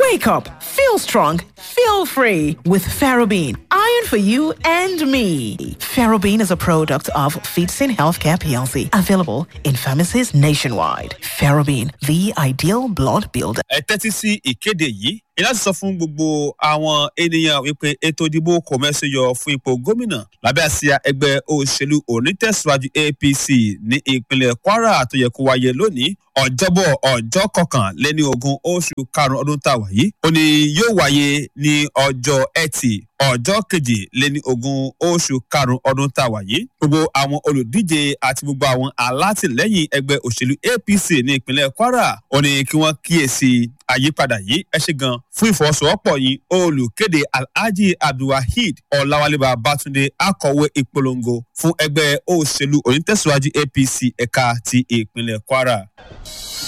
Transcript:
Wake up, feel strong, feel free with Ferrobene. Iron for you and me. Ferrobene is a product of Feetsin Healthcare PLC, available in pharmacies nationwide. Ferrobene, the ideal blood builder. ẹ tẹ́tí sí ìkéde yìí ní láti sọ fún gbogbo àwọn ènìyàn wípé ètò ìdìbò kò mẹ́sẹ̀ yọ fún ipò gómìnà lábẹ́ àsíá ẹgbẹ́ òṣèlú onítẹ̀síwájú apc ní ìpínlẹ̀ kwara tó yẹ kó wáyé lónìí ọjọ́bọ̀ ọjọ́ kọkànléní ogún oṣù karùn-ún ọdún tá a wà yìí ó ní yóò wáyé ní ọjọ́ ẹtì ọjọ́ kejìléní ogún oṣù karùn-ún ọdún tá a wà yìí gbogbo àwọn olùdíje àti gbogbo àwọn alátìlẹ́yìn ẹgbẹ́ òṣèlú apc ní ìpínlẹ̀ kwara ó ní kí wọ́n kíyèsí àyípadà yìí ẹ ṣe gan fún ìfọwọ́sowọ́pọ̀ yìí olùkéde alhaji abdulwaheed ọ̀làwálé babatunde akọ̀wé ìpolongo fún ẹgbẹ́ òṣèlú onítẹ̀síwájú apc ẹ̀ka ti ìpínlẹ̀ kwara.